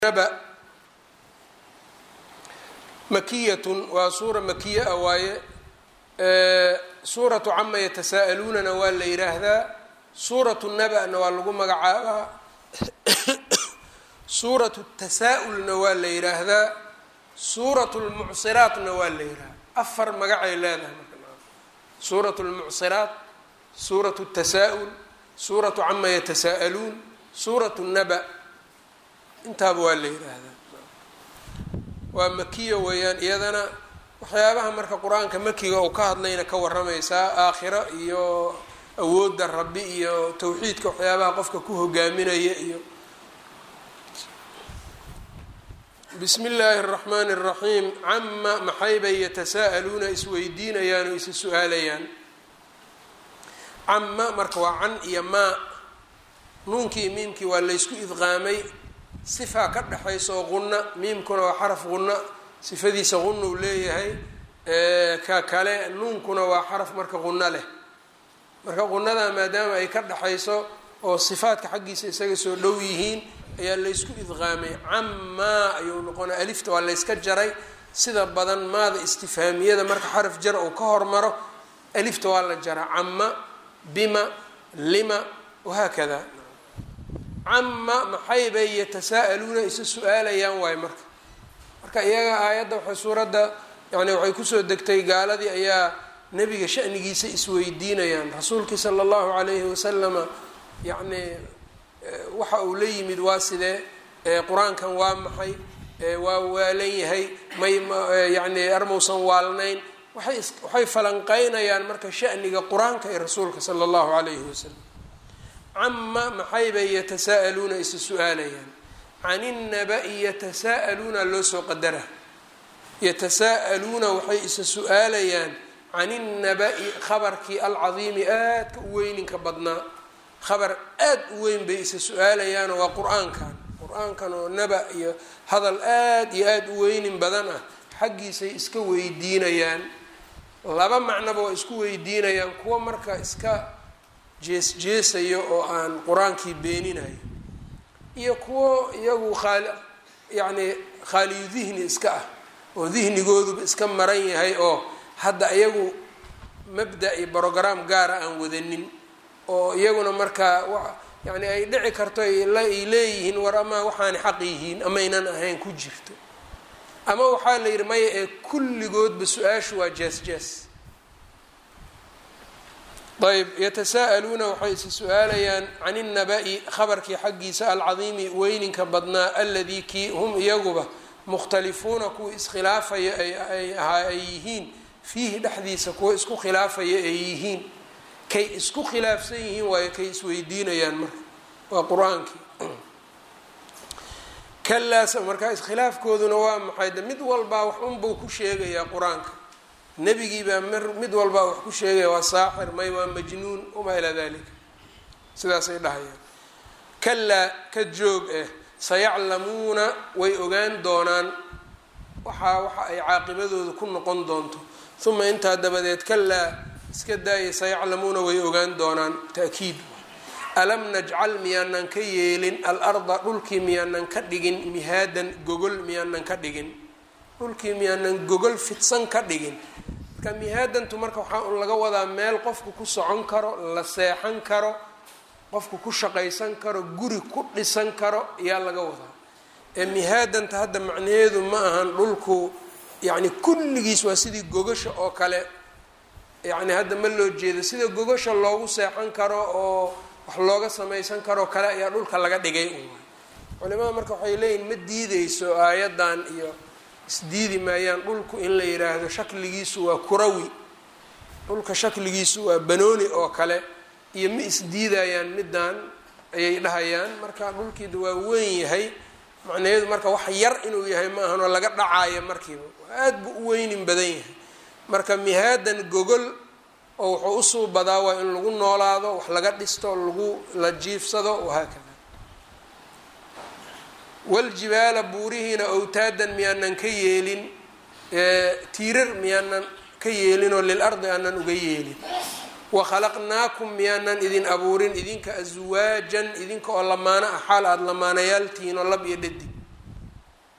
naba makiyatun waa suura makiya a waaye suuratu cama yatasaa'aluunana waa la yidhaahdaa suuratu naba-na waa lagu magacaabaa suuratu tasaa-ulna waa la yidhaahdaa suuratu lmucsiraatna waa la yidhahdaa afar magacay leedahay marka suuratu lmucsiraat suuratu tasaa-ul suuratu cama yatasaa'aluun suuratu naba intaaba waa la yidhaahdaa waa makiya weeyaan iyadana waxyaabaha marka qur-aanka makiga uu ka hadlayna ka waramaysaa aakhiro iyo awoodda rabbi iyo tawxiidka waxyaabaha qofka ku hogaaminaya iyo bismi illaahi اraxmaani اraxiim cama maxaybay yatasaa'aluuna isweydiinayaan oo isa su-aalayaan cama marka waa can iyo maa nuunkii miimkii waa laysku idqaamay sifaa ka dhexaysa oo qunna miimkuna waa xaraf qunna sifadiisa qunna uu leeyahay ka kale nuunkuna waa xaraf marka qunno leh marka qunnada maadaama ay ka dhexayso oo sifaadka xaggiisa isaga soo dhow yihiin ayaa laysku idqaamay camaa ayuu noqona alifta waa layska jaray sida badan maada istifhaamiyada marka xaraf jar uu ka hormaro alifta waa la jaraa cama bima lima wahaakada cama maxay bay yatasaa'aluuna isa su-aalayaan waayo marka marka iyaga aayadda waxay suuradda yani waxay kusoo degtay gaaladii ayaa nebiga shanigiisa isweydiinayaan rasuulkii sala allahu calayhi wasalama yacni waxa uu la yimid waa sidee qur-aankan waa maxay waa waalan yahay may yani armausan waalnayn waay waxay falanqeynayaan marka shaniga qur-aanka ee rasuulka sala allahu calayhi wasalam cama maxay bay yatasaa'aluuna isa su-aalayaan can innaba'i yatasaa'aluuna loo soo qadara yatasaa'aluuna waxay isa su-aalayaan can innaba'i khabarkii alcadiimi aadka u weyninka badnaa khabar aad u weyn bay isa su-aalayaanoo waa qur-aankan qur-aankan oo naba iyo hadal aad iyo aada u weynin badan ah xaggiisay iska weydiinayaan laba macnoba waa isku weydiinayaan kuwa marka iska jees jeesayo oo aan qur-aankii beeninayo iyo kuwo iyagu khaali yacni khaaliyu dihni iska ah oo dihnigooduba iska maran yahay oo hadda iyagu mabda iyo brograam gaara aan wadanin oo iyaguna markaa yani ay dhici karto ay leeyihiin war amaa waxaana xaq yihiin amaynan ahayn ku jirto ama waxaa la yidhi maya ee kulligoodba su-aashu waa jees jees ayb yatasaa'aluuna waxay isa su-aalayaan can innaba'i khabarkii xaggiisa alcadiimi weyninka badnaa aladii kii hum iyaguba mukhtalifuuna kuwa iskhilaafaya ay ahaa ay yihiin fiihi dhexdiisa kuwa isku khilaafaya ay yihiin kay isku khilaafsan yihiin waayo kay isweydiinayaan marka waa qur-aankii kalaas markaa iskhilaafkooduna waa maxay de mid walbaa wax unbuu ku sheegayaa qur-aanka nebigiibaa mid walbaa wax ku sheegaya waa saaxir may waa majnuun wamaa ilaa dalika sidaasay dhahayaan kalaa ka joog eh sayaclamuuna way ogaan doonaan waxaa waxa ay caaqibadooda ku noqon doonto uma intaa dabadeed kalaa iska daaya sayaclamuuna way ogaan doonaan ta'kiid alam najcal miyaanan ka yeelin alarda dhulkii miyaanan ka dhigin mihaadan gogol miyaanan ka dhigin dhulkii miyaanan gogol fidsan ka dhigin marka mihaadantu marka waxaa un laga wadaa meel qofku ku socon karo la seexan karo qofku ku shaqaysan karo guri ku dhisan karo ayaa laga wadaa ee mihaadanta hadda macnaheedu ma ahan dhulku yacni kulligiis waa sidii gogasha oo kale yacni hadda ma loo jeedo sida gogasha loogu seexan karo oo wax looga samaysan karoo kale ayaa dhulka laga dhigay un culimada marka waxay leeyihin ma diideyso aayaddan iyo isdiidi maayaan dhulku in la yidhaahdo shakligiisu waa kurawi dhulka shakligiisu waa banooni oo kale iyo ma isdiidayaan middan ayay dhahayaan marka dhulkiida waa weyn yahay macnaheedu marka wax yar inuu yahay ma ahanoo laga dhacaayo markiiba aada buu u weynin badan yahay marka mihaadan gogol oo wuxuu usuu badaa waa in lagu noolaado wax laga dhisto lagu la jiifsado wahaakada waljibaala buurihiina awtaadan miyaanan ka yeelin tiirar miyaanan ka yeelinoo lil ardi aanan uga yeelin wakhalaqnaakum miyaanan idin abuurin idinka aswaajan idinka oo lamaano ah xaal aada lamaanayaaltihiin oo lab iyo dhadig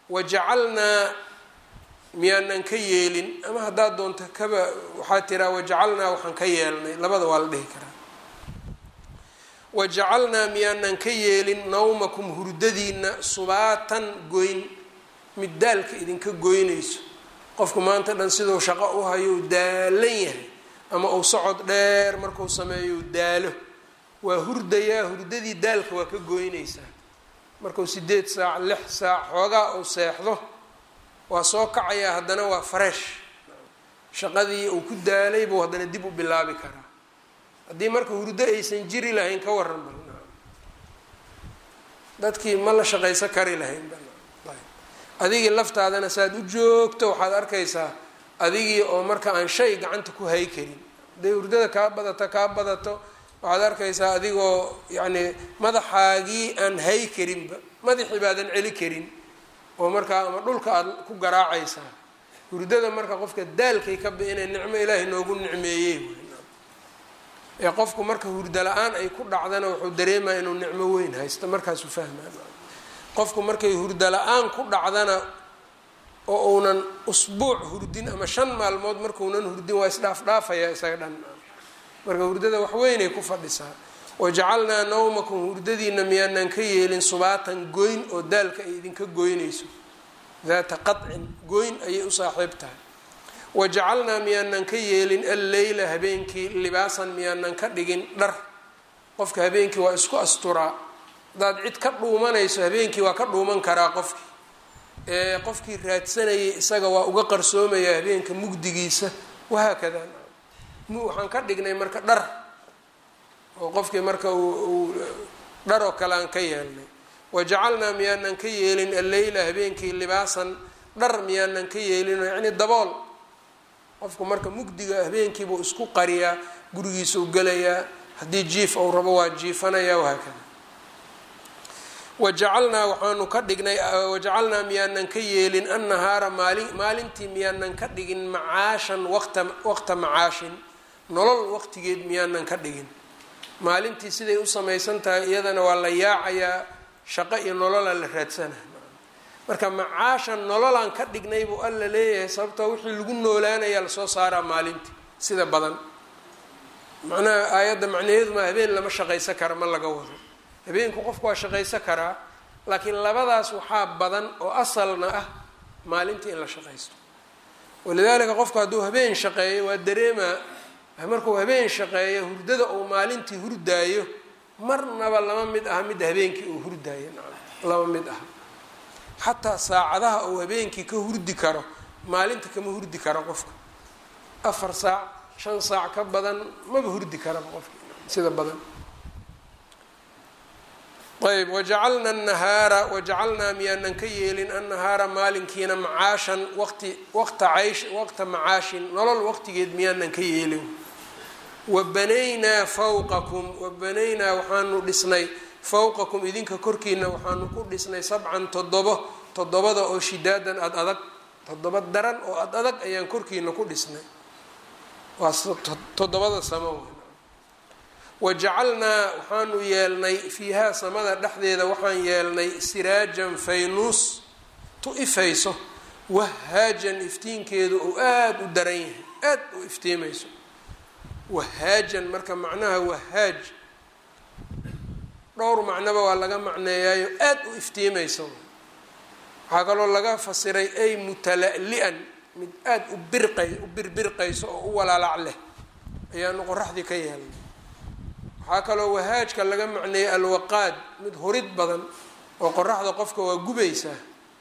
wajacalnaa miyaanan ka yeelin ama haddaad doonto kaba waxaad tiraa wajacalnaa waxaan ka yeelnay labada waa la dhihi karaa wajacalnaa miyaanan ka yeelin nawmakum hurdadiina subaatan goyn mid daalka idinka goynayso qofku maanta dhan siduu shaqo u hayo u daalan yahay ama uu socod dheer markuu sameeyo u daalo waa hurdayaa hurdadii daalka waa ka goynaysaa markuu sideed saac lix saac xoogaa uu seexdo waa soo kacayaa haddana waa fresh shaqadii uu ku daalay buu haddana dib u bilaabi karaa haddii marka hurdo aysan jiri lahayn ka waran bal dadkii ma la shaqaysan kari lahayn adigii laftaadana saaad u joogto waxaad arkaysaa adigii oo marka aan shay gacanta ku hay karin hadday hurdada kaa badato kaa badato waxaad arkaysaa adigoo yacni madaxaagii aan hay karinba madaxii baadan celi karin oo markaa ama dhulka aada ku garaacaysaa hurdada marka qofka daalkay ka bi inay nicmo ilaahay noogu nicmeeyey ee qofku marka hurdo la-aan ay ku dhacdana wuxuu dareemaya inuu nicmo weyn haysto markaasuu fahmaa qofku markay hurdo la-aan ku dhacdana oo uunan usbuuc hurdin ama shan maalmood markuunan hurdin waa isdhaafdhaafaya isaga dhan marka hurdada waxweynay ku fadhisaa wajacalnaa nawmakum hurdadiina miyaanan ka yeelin subaatan goyn oo daalka ay idinka goynayso daata qacin goyn ayay u saaxiib tahay wajacalnaa miyaanan ka yeelin alleyla habeenkii libaasan miyaanan ka dhigin dhar qofka habeenkii waa isku asturaa haddaad cid ka dhuumanayso habeenkii waa ka dhuuman karaa qofkii ee qofkii raadsanayay isaga waa uga qarsoomayaa habeenka mugdigiisa wahaakada waxaan ka dhignay marka dhar oo qofkii marka uu dhar oo kale aan ka yeelnay wajacalnaa miyaanan ka yeelin alleyla habeenkii libaasan dhar miyaanan ka yeelin yacni dabool qofku marka mugdiga habeenkiibuu isku qariyaa gurigiisau gelayaa haddii jiif ou rabo waa jiifanaya wahaakada wajacalnaa waxaanu ka dhignay wajacalnaa miyaanan ka yeelin annahaara maali maalintii miyaanan ka dhigin macaashan waqta waqta macaashin nolol waqtigeed miyaanan ka dhigin maalintii siday u samaysan tahay iyadana waa la yaacayaa shaqo iyo nololaa la raadsana marka macaashan nololaan ka dhignay buu alla leeyahay sababtoo wixii lagu noolaanayaa lasoo saaraa maalintii sida badan macnaha aayadda macnaheedu maa habeen lama shaqaysan kara ma laga wado habeenku qofku waa shaqaysan karaa laakiin labadaas waxaa badan oo asalna ah maalintii in la shaqaysto walidaalika qofku hadduu habeen shaqeeyo waa dareemaa markuu habeen shaqeeyo hurdada uu maalintii hurdaayo marnaba lama mid aha midda habeenkii uu hurdaayo lama mid aha xataa saacadaha uu habeenkii ka hurdi karo maalinta kama hurdi karo qofka afar saac shan saac ka badan maba hurdi karaba qofka sida badan ayb wajacalna anahaara wajacalnaa miyaanan ka yeelin annahaara maalinkiina macaashan waqti waqta caysh waqta macaashin nolol waqtigeed miyaanan ka yeelin wa banaynaa fawqakum wa banaynaa waxaanu dhisnay fawqakum idinka korkiina waxaanu ku dhisnay sabcan toddobo toddobada oo shidaadan ad adag toddoba daran oo ad adag ayaan korkiina ku dhisnay waa toddobada samo wajacalnaa waxaanu yeelnay fiihaa samada dhexdeeda waxaan yeelnay siraajan faynuus tu ifayso wahaajan iftiinkeedu uu aada u daran yahay aada u iftiimayso wahaajan marka macnaha wahaaj dhowr macnoba waa laga macneeyaayo aada u iftiimayso waxaa kaloo laga fasiray ay mutala-li-an mid aada u birqay u birbirqayso oo u walaalac leh ayaanu qoraxdii ka yeelnay waxaa kaloo wahaajka laga macneeyay alwaqaad mid hurid badan oo qoraxda qofka waa gubaysaa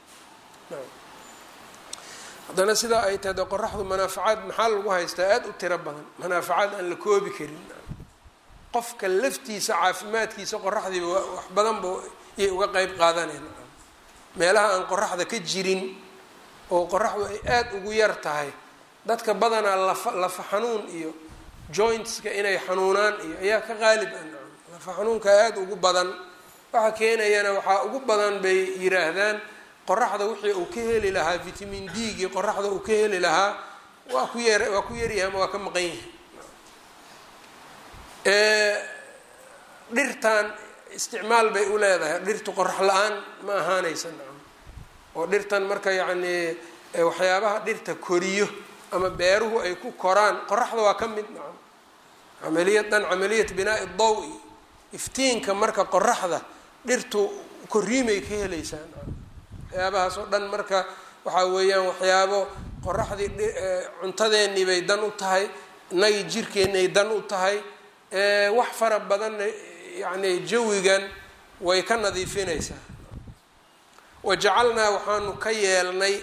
haddana sidaa ay tahay de qoraxdu manaafacaad maxaa lagu haystaa aada u tiro badan manaafacaad aan la koobi karin qofka laftiisa caafimaadkiisa qoraxdiiba wax badanba yay uga qeyb qaadaneen meelaha aan qoraxda ka jirin oo qoraxdu ay aada ugu yar tahay dadka badanaa lafa lafa xanuun iyo jointska inay xanuunaan iyo ayaa ka qaalib ah lafa xanuunka aada ugu badan waxa keenayana waxaa ugu badan bay yiraahdaan qoraxda wixii uu ka heli lahaa vitamin d gii qoraxda uu ka heli lahaa waa ku yar waa ku yaryahay ama waa ka maqan yahay dhirtan isticmaal bay u leedahay dhirtu qorax la-aan ma ahaanaysa nacam oo dhirtan marka yacnii waxyaabaha dhirta koriyo ama beeruhu ay ku koraan qoraxda waa ka mid nacam camaliyadan camaliyat binaa'i daw-i iftiinka marka qoraxda dhirtu koriimay ka helaysaa nacam waxyaabahaas oo dhan marka waxaa weeyaan waxyaabo qoraxdii cuntadeennii bay dan u tahay inagii jirkeennay dan u tahay wax fara badanna yacni jawigan way ka nadiifinaysaa wajacalnaa waxaanu ka yeelnay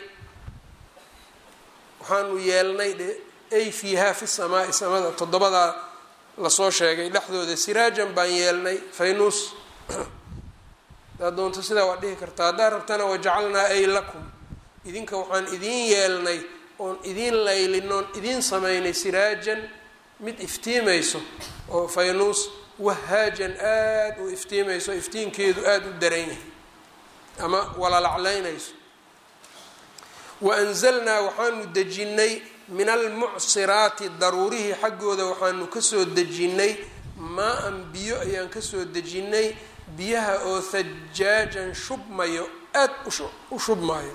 waxaanu yeelnay dhe ay fiihaa fi samaai samada toddobadaa lasoo sheegay dhexdooda siraajan baan yeelnay faynuus hadaad doonto sidaa waad dhihi kartaa haddaad rabtana wajacalnaa ay lakum idinka waxaan idiin yeelnay oon idiin laylinoon idiin samaynay siraajan mid iftiimayso oo faynuus wahaajan aada u iftiimayso iftiinkeedu aada u daran yahay ama walalaclaynayso wa anzalnaa waxaanu dejinnay min almucsiraati daruurihii xaggooda waxaanu kasoo dejinnay maa-an biyo ayaan kasoo dejinnay biyaha oo hajaajan shubmayo aada u shubmaayo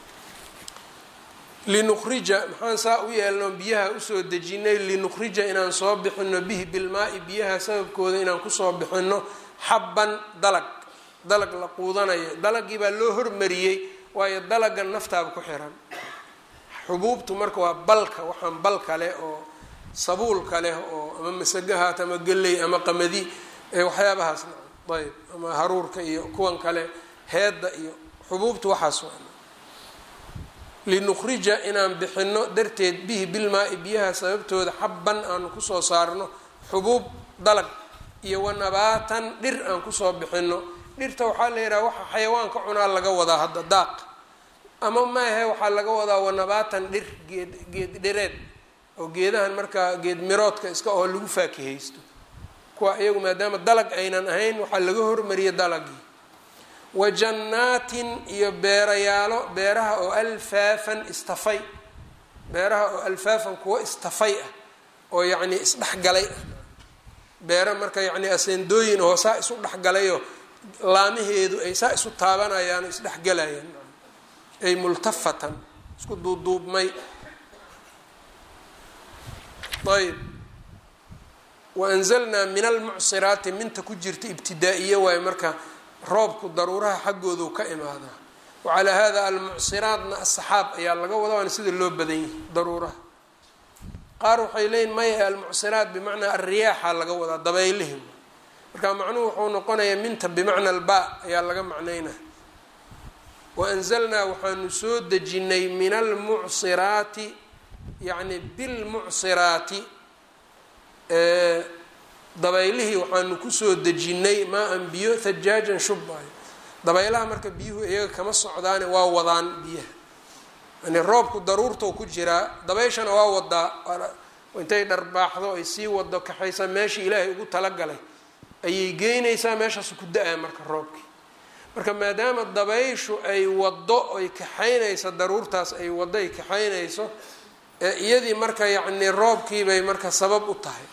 linukhrija maxaan saa u yeelno biyaha usoo dejinay linukhrija inaan soo bixino bihi bilmaa-i biyaha sababkooda inaan kusoo bixino xabban dalag dalag la quudanayo dalagii baa loo hormariyey waayo dalaga naftaaba ku xiran xubuubtu marka waa balka waxaan balka leh oo sabuulka leh oo ama masagahaat ama galley ama qamadi waxyaabahaas ayb ama haruurka iyo kuwan kale heedda iyo xubuubtu waxaas waa linukhrija inaan bixino darteed bihi bilmaa-i biyaha sababtooda xabban aanu kusoo saarno xubuub dalag iyo wanabaatan dhir aan kusoo bixino dhirta waxaa la yidhaha waxa xayawaanka cunaa laga wadaa hadda daaq ama maahe waxaa laga wadaa wanabaatan dhir geed geed dhireed oo geedahan markaa geed miroodka iska oo lagu faakihaysto kuwa iyagu maadaama dalag aynan ahayn waxaa laga hormariyay dalagii wa jannaatin iyo beerayaalo beeraha oo alfaafan istafay beeraha oo alfaafan kuwa istafay ah oo yacnii isdhexgalay ah beera marka yacnii aseendooyin oo saa isu dhexgalayoo laamaheedu ay saa isu taabanayaan o isdhexgalayaan ay multafatan isku duuduubmay ayb waanzalnaa min almucsiraati minta ku jirta ibtidaa-iyo waayo marka roobku daruuraha xaggoodu ka imaadaa wacalaa hada almucsiraatna asaxaab ayaa laga wadaa waana sida loo badan yahay daruuraha qaar waxay leeyihin maya almucsiraat bimacnaa alriyaaxa laga wadaa dabaylihim marka macnuhu wuxuu noqonayaa minta bimacna alba ayaa laga macnaynaa waanzalnaa waxaanu soo dejinay min almucsiraati yacni bilmucsiraati dabaylihii waxaanu kusoo dejinnay maa-an biyo hajaajan shubbaayo dabaylaha marka biyuhu iyaga kama socdaane waa wadaan biyaha yani roobku daruurtou ku jiraa dabayshana waa wadaa intay dharbaaxdo ay sii wado kaxaysa meeshii ilaahay ugu talagalay ayay geynaysaa meeshaasu ku da-aa marka roobkii marka maadaama dabayshu ay wado ay kaxaynayso daruurtaas ay wado ay kaxaynayso iyadii marka yacni roobkiibay marka sabab u tahay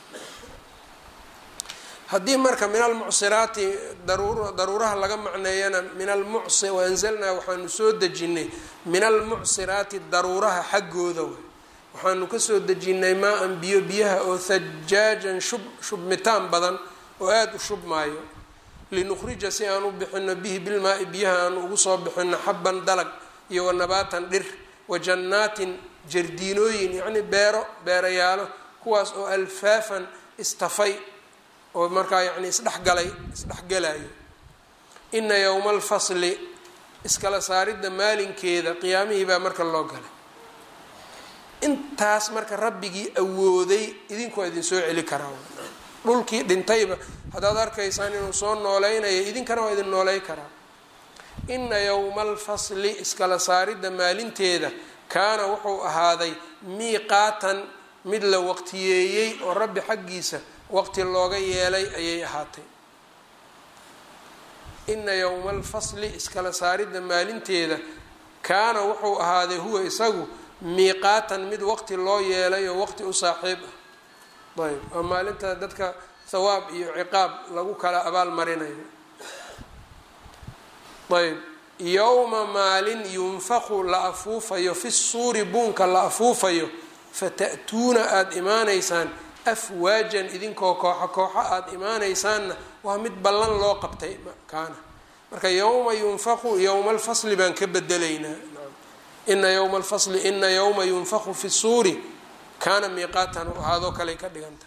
haddii marka min almucsiraati daruur daruuraha laga macneeyana min almucsi waanzalnaa waxaanu soo dejinnay min almucsiraati daruuraha xaggooda way waxaanu kasoo dejinnay maa-an biyo biyaha oo hajaajan shub shubmitaan badan oo aada u shubmaayo linukhrija si aan u bixino bihi bilmaa-i biyaha aan ugu soo bixino xabban dalag iyo wanabaatan dhir wa jannaatin jardiinooyin yacni beero beerayaalo kuwaas oo alfaafan istafay oo markaa yacni isdhexgalay isdhexgalayo ina yowma alfasli iskala saaridda maalinkeeda qiyaamihii baa marka loo galay intaas marka rabbigii awooday idinkoo idinsoo celi karaa dhulkii dhintayba haddaad arkaysaan inuu soo nooleynayo idinkana waa idin nooley karaa ina yowma alfasli iskala saaridda maalinteeda kaana wuxuu ahaaday miiqaatan mid la waqtiyeeyey oo rabbi xaggiisa waqti looga yeelay ayay ahaatay ina yowma alfasli iskala saaridda maalinteeda kaana wuxuu ahaaday huwa isagu miiqaatan mid waqti loo yeelay oo waqti u saaxiib ah ayb oo maalinta dadka thawaab iyo ciqaab lagu kala abaal marinayo ayb yowma maalin yunfaqu la afuufayo fi suuri buunka la afuufayo fata'tuuna aada imaanaysaan afwaajan idinkoo kooxo kooxo aada imaanaysaanna waa mid ballan loo qabtay kaana marka yowma yunfaqu yowma alfasli baan ka bedelaynaa ina yowma alfasli ina yowma yunfaqu fi suuri kaana miiqaatan u ahaadoo kaley ka dhigantaha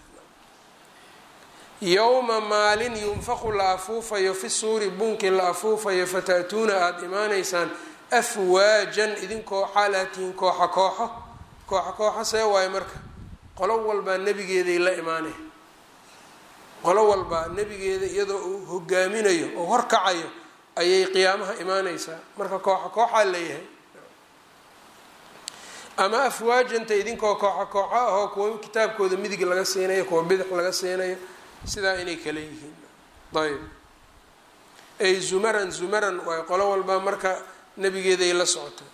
yowma maalin yunfaqu la afuufayo fi suuri buunkii la afuufayo fata'tuuna aada imaanaysaan afwaajan idinkoo xaalaatihin kooxo kooxo kooxo kooxo see waayo marka qolo walbaa nebigeeday la imaanay qolo walbaa nebigeeda iyadoo uu hogaaminayo oo horkacayo ayay qiyaamaha imaaneysaa marka kooxo kooxaa leeyahay ama afwaajanta idinkoo kooxo kooxo ahoo kuwa kitaabkooda midig laga siinayo kuwa bidix laga siinayo sidaa inay kale yihiin ayb ay zumaran zumaran waay qolo walbaa marka nebigeeday la socota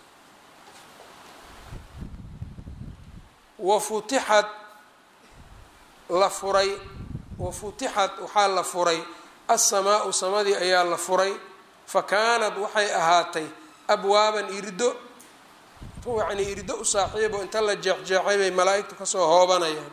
wa futixad la furay wa futixad waxaa la furay assamaa-u samadii ayaa la furay fa kaanad waxay ahaatay abwaaban irdo yacnii irdo u saaxiibo inta la jeexjeexay bay malaa-igtu kasoo hoobanayaan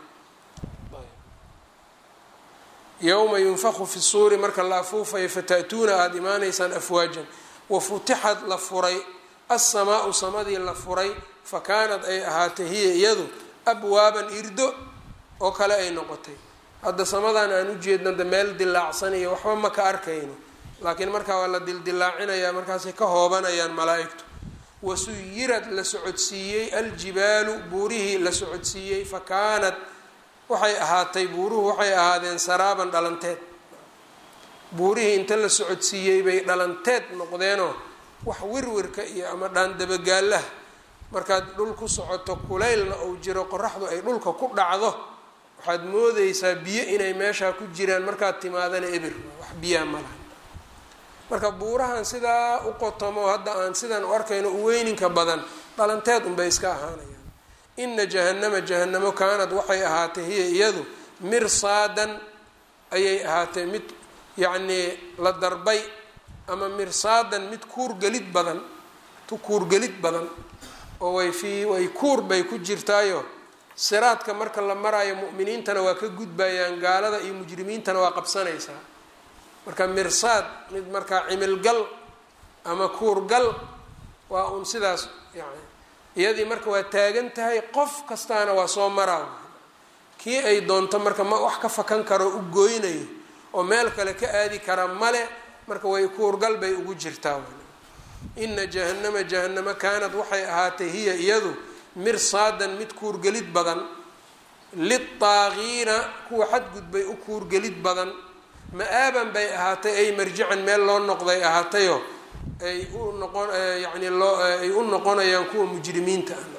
yowma yunfaqu fi suuri marka la afuufayo fata'tuuna aada imaanaysaan afwaajan wa futixad la furay assamaa-u samadii la furay fa kaanad ay ahaatay hiya iyadu abwaaban irdo oo kale ay noqotay hadda samadan aan ujeedno de meel dilaacsanayo waxba ma ka arkayno laakiin markaa waa la dildilaacinayaa markaasay ka hoobanayaan malaa-igtu wasuyirad la socodsiiyey aljibaalu buurihii la socodsiiyey fa kaanad waxay ahaatay buuruhu waxay ahaadeen saraaban dhalanteed buurihii inta la socodsiiyey bay dhalanteed noqdeenoo wax wirwirka iyo ama dhaandabagaalaha markaad dhul ku socoto kulaylna uu jiro qoraxdu ay dhulka ku dhacdo waxaad moodeysaa biyo inay meeshaa ku jiraan markaad timaadana ebir wax biyaha ma laha marka buurahan sidaa u qotomo hadda aan sidan u arkayno u weyninka badan dhalanteed unbay iska ahaanayaan ina jahannama jahanamo kaanad waxay ahaatay hiya iyadu mirsaadan ayay ahaatay mid yacnii la darbay ama mirsaadan mid kuurgelid badan tu kuurgelid badan oo way fii way kuur bay ku jirtaayo siraadka marka la maraayo mu'miniintana waa ka gudbayaan gaalada iyo mujrimiintana waa qabsanaysaa marka mirsaad mid markaa cimilgal ama kuurgal waa uun sidaas yani iyadii marka waa taagan tahay qof kastaana waa soo maraa kii ay doonto marka ma wax ka fakan karo u gooynayo oo meel kale ka aadi kara male marka way kuurgal bay ugu jirtaa ina jahannama jahanamo kaanad waxay ahaatay hiya iyadu mirsaadan mid kuurgelid badan litaaqiina kuwa xadgudbay u kuurgelid badan ma-aaban bay ahaatay ay marjican meel loo noqday ahaatayo ay u noqon yani loo ay u noqonayaan kuwa mujrimiinta ah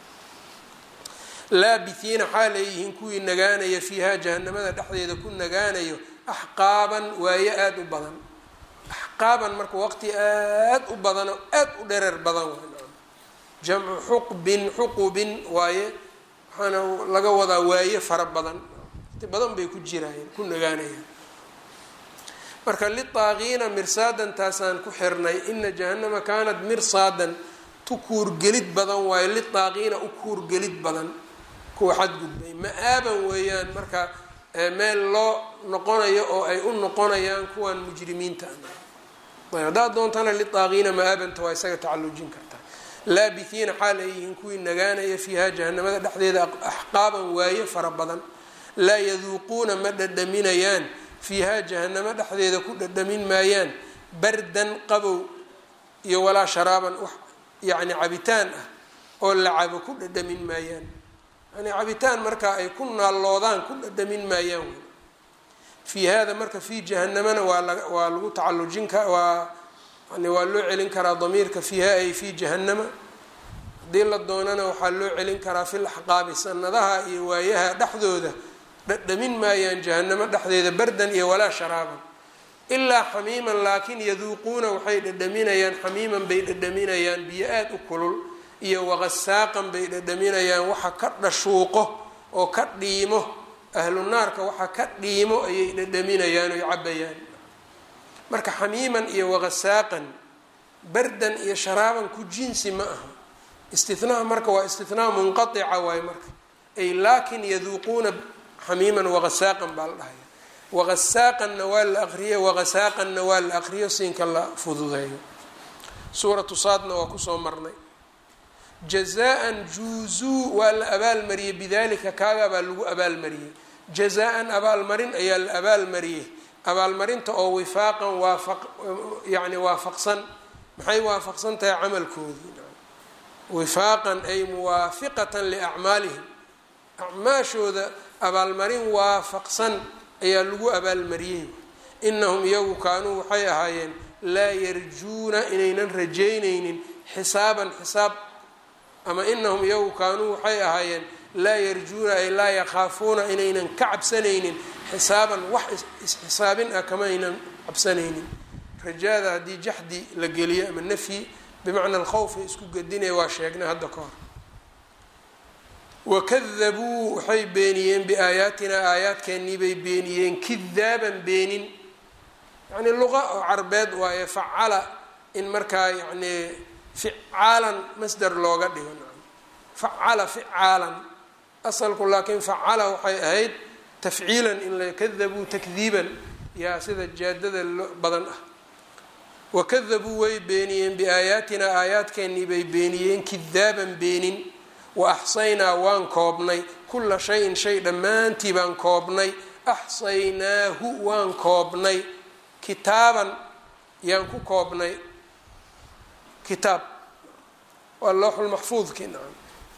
laabithiina xaal ay yihiin kuwii nagaanaya fiiha jahanamada dhexdeeda ku nagaanayo axqaaban waaye aada u badan axqaaban marka waqti aada u badano aada u dhereer badan jamcu xuqbin xuqubin waaye waxaana laga wadaa waaye fara badan waqti badan bay ku jiraayeen ku nagaanayaan marka litaaqiina mirsaadan taasaan ku xirnay ina jahanama kaanat mirsaadan tu kuurgelid badan waayo litaaqiina u kuurgelid badan kuwa xadgudbay ma-aaban weeyaan marka meel loo noqonayo oo ay u noqonayaan kuwan mujrimiinta ayb haddaad doontana litaaqiina ma-aabanta waa isaga tacallujin kartaa laabithiina xaal ay yihiin kuwii nagaanaya fiiha jahanamada dhexdeeda axqaaban waaye fara badan laa yaduuquuna ma dhadhaminayaan fiiha jahanamo dhexdeeda ku dhadhamin maayaan bardan qabow iyo walaa sharaaban wax yacni cabitaan ah oo la cabo ku dhadhamin maayaan yani cabitaan markaa ay ku naalloodaan ku dhadhamin maayaan wy fii hada marka fii jahanamana waa la waa lagu tacallujin ka waa yani waa loo celin karaa damiirka fiiha ay fii jahanama haddii la doonana waxaa loo celin karaa fil axqaabi sanadaha iyo waayaha dhexdooda dhadhamin maayaan jahanamo dhexdeeda bardan iyo walaa sharaaban ilaa xamiiman laakiin yaduuquuna waxay dhadhaminayaan xamiiman bay dhadhaminayaan biyo aada u kulul iyo waqasaaqan bay dhadhaminayaan waxa ka dhashuuqo oo ka dhiimo ahlu naarka waxa ka dhiimo ayay dhadhaminayaan oy cabayaan marka xamiiman iyo waqasaaqan bardan iyo sharaaban ku jinsi ma aha istinaha marka waa istinaa munqaica waaye marka ay laakin yaduuquuna xamiiman wagasaaqan baa la dhahaya wagasaaqanna waa la aqriye wagasaaqanna waa la aqriyo siinka la fududeeyo suuratu saadna waa kusoo marnay jazaan juuzuu waa la abaalmariyey bidalika kaagaa baa lagu abaalmariyey jazaan abaalmarin ayaa la abaalmariyey abaalmarinta oo wifaaqan waafaq yani waafaqsan maxay waafaqsan tahay camalkoodii wifaaqan ay muwaafiqatan liacmaalihim acmaashooda abaalmarin waafaqsan ayaa lagu abaalmariyey inahum iyagu kaanuu waxay ahaayeen laa yarjuuna inaynan rajaynaynin xisaaban xisaab ama inahum iyagu kaanuu waxay ahaayeen laa yarjuuna ay laa yakhaafuuna inaynan ka cabsanaynin xisaaban wax isxisaabin ah kama aynan cabsanaynin rajaada haddii jaxdi la geliyo ama nafyi bimacna alkhawf ay isku gedinaya waa sheegnay hadda ka hor wakadabuu waxay beeniyeen biaayaatinaa aayaadkeennii bay beeniyeen kidaaban beenin yacni luqa oo carbeed waaye facala in markaa yacni ficaalan masder looga dhigo facala ficaalan asalku laakiin facala waxay ahayd tafciilan in la kadabuu takdiiban yaa sida jaadada badan ah wakadabuu way beeniyeen biaayaatinaa aayaadkeennii bay beeniyeen kidaaban beenin wa axsaynaa waan koobnay kulla shayin shay dhammaantii baan koobnay axsaynaahu waan koobnay kitaaban yaan ku koobnay kitaab waa looxulmaxfuudkii nacam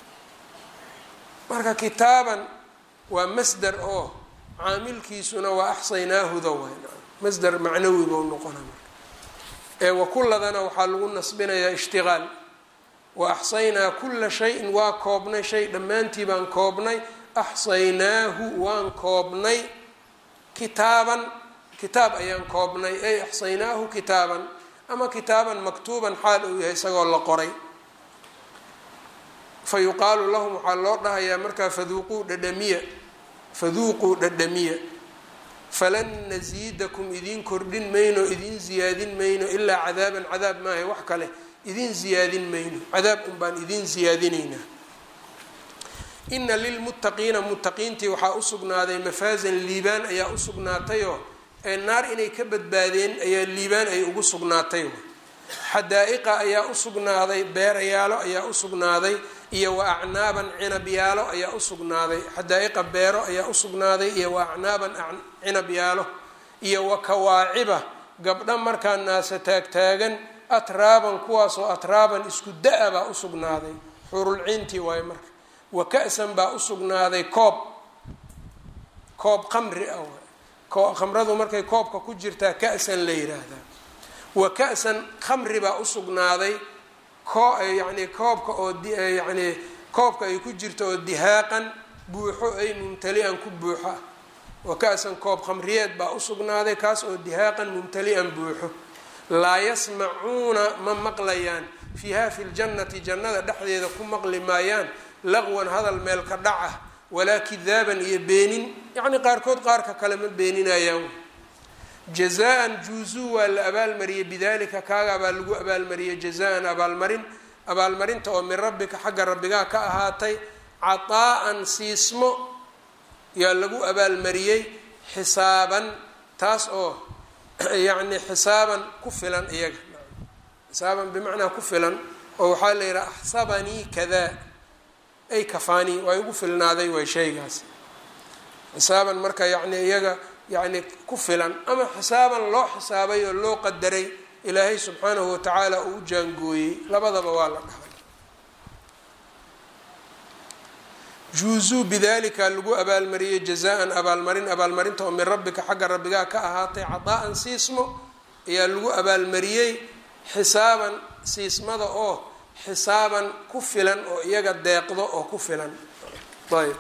marka kitaaban waa masder oo caamilkiisuna waa axsaynaahuda waay nacam masder macnawi bou noqona marka ee wakulladana waxaa lagu nasbinayaa ishtiqaal wa axsaynaa kulla shayin waa koobnay shay dhammaantii baan koobnay axsaynaahu waan koobnay kitaaban kitaab ayaan koobnay ay axsaynaahu kitaaban ama kitaaban maktuuban xaal uu yahay isagoo la qoray fa yuqaalu lahum waxaa loo dhahayaa markaa faduuquu dhadhamiya faduuquu dhadhamiya falan nasiidakum idiin kordhin mayno idiin ziyaadin mayno ilaa cadaaban cadaab maahay wax kale idiin ziyaadin mayno cadaab un baan idiin ziyaadinaynaa ina lilmuttaqiina muttaqiintii waxaa usugnaaday mafaasan liibaan ayaa usugnaatayoo ee naar inay ka badbaadeen ayaa liibaan ay ugu sugnaatay xadaa-iqa ayaa usugnaaday beerayaalo ayaa usugnaaday iyo wa acnaaban cinabyaalo ayaa usugnaaday xadaa-iqa beero ayaa usugnaaday iyo wa acnaaban cinabyaalo iyo wa kawaaciba gabdha markaa naasa taagtaagan atraaban kuwaasoo atraaban isku da-a baa usugnaaday xurulciintii waayo marka wa ka-san baa usugnaaday koob koob qamri ah khamradu markay koobka ku jirtaa ka-san la yiraahdaa wa ka-san khamri baa usugnaaday ko yacni koobka oo yacni koobka ay ku jirto oo dihaaqan buuxo ay mumtali-an ku buuxa wa ka-san koob khamriyeed baa usugnaaday kaas oo dihaaqan mumtali-an buuxo laa yasmacuuna ma maqlayaan fiiha fi ljannati jannada dhexdeeda ku maqli maayaan laqwan hadal meel ka dhaca walaa kidaaban iyo beenin yacni qaarkood qaarka kale ma beeninayaan jazaan juuzuu waa la abaalmariyey bidalika kaagaa baa lagu abaalmariyey jazaan abaalmarin abaalmarinta oo min rabbika xagga rabbigaa ka ahaatay cataa-an siismo yaa lagu abaalmariyey xisaaban taas oo yacni xisaaban ku filan iyaga xisaaban bimacnaa ku filan oo waxaa la yidhaha axsabanii kadaa ay kafaanii waa igu filnaaday way shaygaas xisaaban marka yacni iyaga yacni ku filan ama xisaaban loo xisaabay oo loo qadaray ilaahay subxaanahu watacaala uu u jaangooyey labadaba waa la dhahay juuzuu bidalika lagu abaalmariyey jazaan abaalmarin abaalmarinta oo min rabbika xagga rabbigaa ka ahaatay cadaa-an siismo ayaa lagu abaalmariyey xisaaban siismada oo xisaaban ku filan oo iyaga deeqdo oo ku filan ayb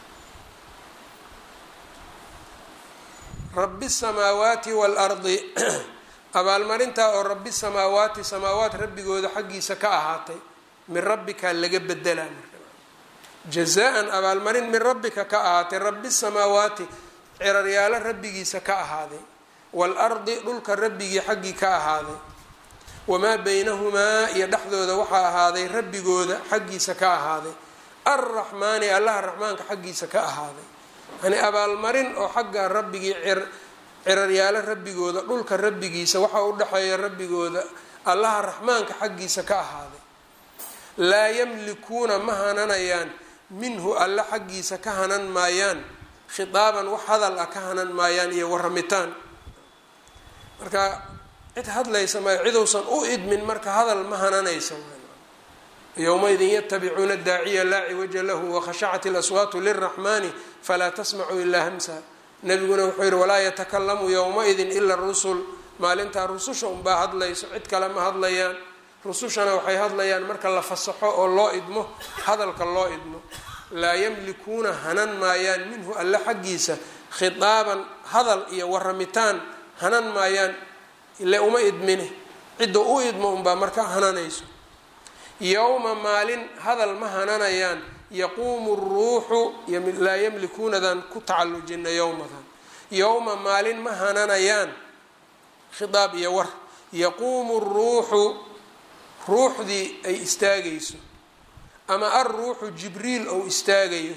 rabi samaawaati waalardi abaalmarintaa oo rabi samaawaati samaawaat rabbigooda xaggiisa ka ahaatay min rabbika laga bedelaa jazaan abaalmarin min rabbika ka ahaatay rabi samaawaati ciraryaalo rabbigiisa ka ahaaday waalardi dhulka rabbigii xaggii ka ahaaday wamaa baynahumaa iyo dhexdooda waxaa ahaaday rabbigooda xaggiisa ka ahaaday arraxmaani allaha raxmaanka xaggiisa ka ahaaday yani abaalmarin oo xagga rabbigii ciraryaalo rabbigooda dhulka rabbigiisa waxaa u dhexeeya rabbigooda allaha raxmaanka xaggiisa ka ahaaday laa yamlikuuna ma hananayaan minhu alle xaggiisa ka hanan maayaan khitaaban wax hadal ah ka hanan maayaan iyo waramitaan marka cid hadlaysa maayo ciduusan u idmin marka hadal ma hananaysa yowmaidin yatabicuuna daaciya laa ciwaja lahu wakhashacat ilaswaatu liraxmani falaa tasmacu ilaa hamsa nabiguna wuxuu yihi walaa yatakalamu yowmaidin ila rusul maalintaa rususha unbaa hadlayso cid kale ma hadlayaan rusushana waxay hadlayaan marka la fasaxo oo loo idmo hadalka loo idmo laa yamlikuuna hanan maayaan minhu alle xaggiisa khitaaban hadal iyo waramitaan hanan maayaan ile uma idmine cidda u idmo unbaa marka hananayso yowma maalin hadal ma hananayaan yaquumu ruuxu laa yamlikuunadan ku tacallujina yowmadan yowma maalin ma hananayaan khitaab iyo war yaquumu ruuxu ruuxdii ay istaagayso ama alruuxu jibriil ou istaagayo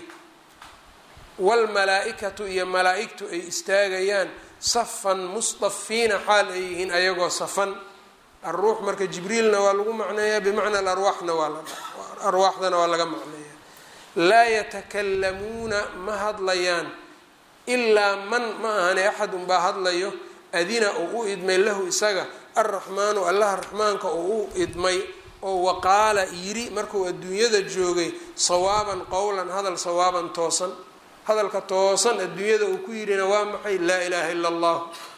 waalmalaa-ikatu iyo malaa-igtu ay istaagayaan safan mustafiina xaal ay yihiin ayagoo safan alruux marka jibriilna waa lagu macneeyaa bimacna alarwaaxna waa arwaaxdana waa laga macneeyaa laa yatakalamuuna ma hadlayaan ilaa man ma ahane axad unbaa hadlayo adina oo u idmay lahu isaga alraxmaanu allaha raxmaanka oo u idmay oo waqaala yiri markuu adduunyada joogay sawaaban qowlan hadal sawaaban toosan hadalka toosan adduunyada uu ku yirina waa maxay laa ilaaha ila allah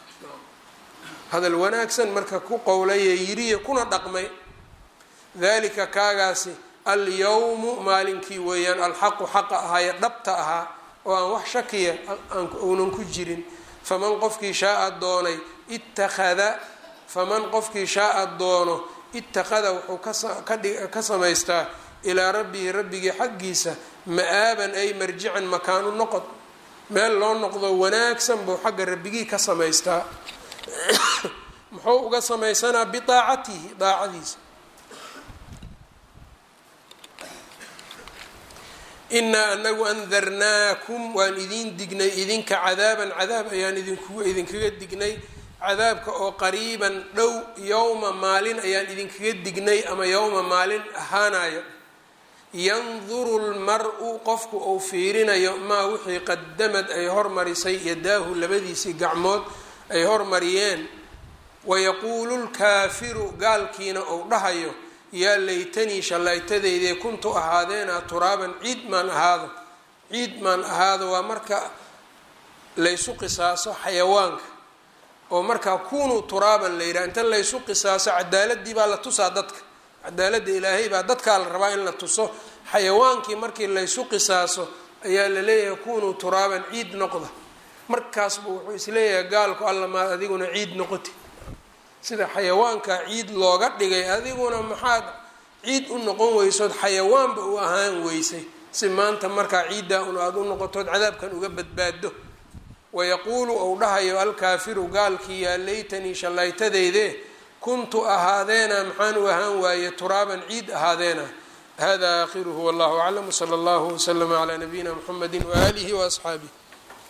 hadal wanaagsan marka ku qowlaya yiriya kuna dhaqmay dalika kaagaasi alyawmu maalinkii weeyaan alxaqu xaqa ahaaye dhabta ahaa oo aan wax shakiya uunan ku jirin faman qofkii shaaa doonay ittakhada faman qofkii shaaa doono ittakhada wuxuu ka samaystaa ilaa rabbihi rabbigii xaggiisa ma-aaban ay marjican makaanu noqod meel loo noqdo wanaagsan buu xagga rabbigii ka samaystaa muxuu uga samaysanaa bidaacatihi daacadiisa inaa anagu andarnaakum waan idiin dignay idinka cadaaban cadaab ayaan idinku idinkaga dignay cadaabka oo qariiban dhow yowma maalin ayaan idinkaga dignay ama yowma maalin ahaanayo yanduru lmar-u qofku uu fiirinayo maa wixii qadamad ay hormarisay yadaahu labadiisii gacmood ay hormariyeen wayaquulu lkaafiru gaalkiina uu dhahayo yaa laytanii shallaytadeydee kuntu ahaadeena turaaban ciid maan ahaado ciid maan ahaado waa marka laysu qisaaso xayawaanka oo markaa kunuu turaaban la yidhaha inta laysu qisaaso cadaaladii baa la tusaa dadka cadaaladda ilaahay baa dadkaa la rabaa in la tuso xayawaankii markii laysu qisaaso ayaa la leeyahay kunuu turaaban ciid noqda markaasbu wuxuu isleeyahay gaalku alla maad adiguna ciid noqoti sida xayawaanka ciid looga dhigay adiguna maxaad ciid u noqon weysood xayawaanba u ahaan weysay si maanta markaa ciiddaa un aada u noqotood cadaabkan uga badbaado wayaquulu ou dhahayo alkaafiru gaalkii yaa laytanii shallaytadeyde kuntu ahaadeena maxaan u ahaan waaye turaaban ciid ahaadeena hada aakhiruhu wallahu aclam wsala allahu waslama calaa nabiyina mxamedi waaalihi waasxaabih